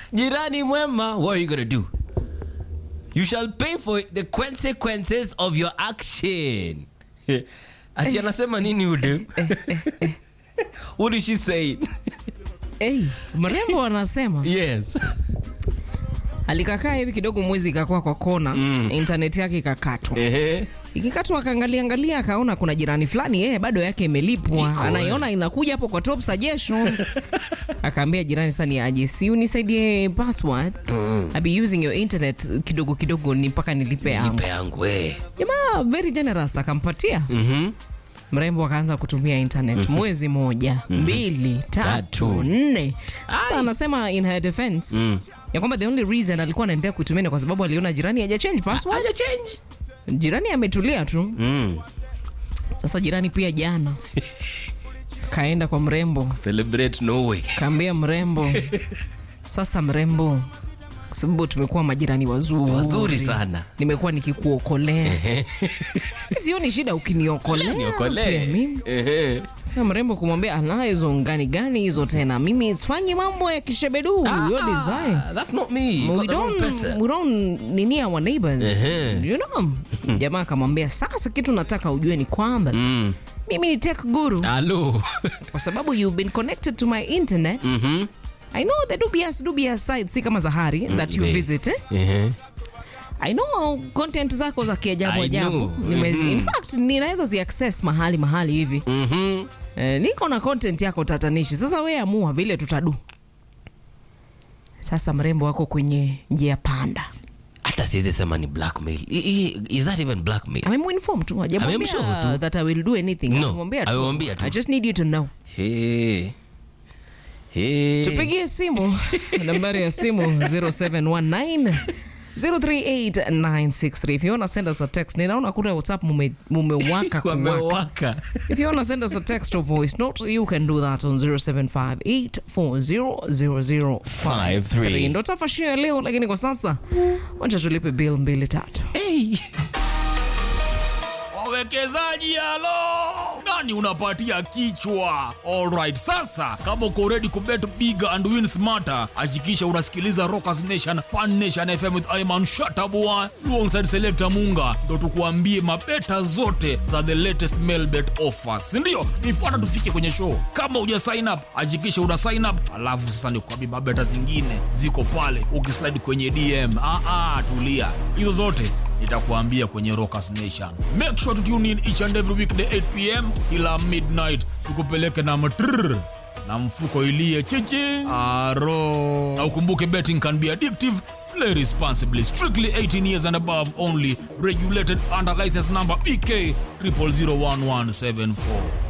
jirani mwema what are you gonna do you shall pay for the consequences of your action ati anasema nini ude what did she say hey, mrembo anasema yes alikakaa hivi kidogo mwezi ikakuwa kwa kona mm. intaneti yake ikakatwa ehe ikikatwa akaangalia angalia akaona kuna jirani fulani yeye bado yake imelipwa Iko, anaiona inakuja hapo kwa top suggestions akaambia jirani sasa ni aje si unisaidie password mm. I'll be using your internet kidogo kidogo ni mpaka nilipe yangu nipe yangu eh jamaa very generous akampatia mhm mrembo akaanza kutumia internet mwezi moja mbili tatu Tatu. nne sasa anasema in her defense Mm. ya kwamba the only reason alikuwa anaendelea kuitumia ni kwa sababu aliona jirani haja change password haja change jirani ametulia tu mm sasa jirani pia jana kaenda kwa mrembo celebrate norway kaambia mrembo sasa mrembo kwa sababu tumekuwa majirani wazuri wazuri sana nimekuwa nikikuokolea sioni shida ukiniokolea pia niokolee mimi ehe Sasa mrembo kumwambia ana hizo ngani gani hizo tena mimi sifanyi mambo ya kishebedu yo design Ah, that's not me You we got the wrong don't, person. we don't nini our neighbors Ehe. you know jamaa akamwambia sasa kitu nataka ujue ni kwamba Mm. mimi ni tech guru Hello. kwa sababu you've been connected to my internet Mhm. i know the dubious dubious sites si kama zahari that you babe. visit eh? Ehe. i know content zako za kiajabu I ajabu know. Nimezi- Mhm. in fact ninaweza zi access mahali mahali hivi Mhm. Eh, niko na content yako tatanishi sasa we amua vile tutadu sasa mrembo wako kwenye njia panda hata siwezi sema ni blackmail I- I- is that even blackmail amemuinform tu hajamwambia Amemshow tu. that i will do anything No, Amemwambia tu. amemwambia tu. i just need you to know hey. Hey. tupigie simu nambari ya simu 0719 038963 if you wanna send us a text ninaona kule whatsapp mume- mumewaka kuwaka Wamewaka. if you wanna send us a text or voice note you can do that on 0758400053 ndo tafashio ya leo lakini kwa sasa wacha tulipe bill mbili tatu Hey. wawekezaji halo nani unapatia kichwa alright sasa kama uko ready kubet big and win smarter hakikisha unasikiliza rockers nation pan nation fm with iman shatabua alongside selector munga ndo tukuambie mabeta zote za the latest mailbet offers sindio nifuata tufike kwenye show kama uja sign up hakikisha una sign up alafu sasa nikuambie mabeta zingine ziko pale ukislide kwenye dm ah, ah, tulia hizo zote nitakuambia kwenye Rockers Nation. Make sure to tune in each and every weekday 8 pm kila midnight, tukupeleke na matrrr na mfuko ilie chichi aro. Na ukumbuke betting can be addictive. Play responsibly. Strictly 18 years and above only. Regulated under license number BK 00011774.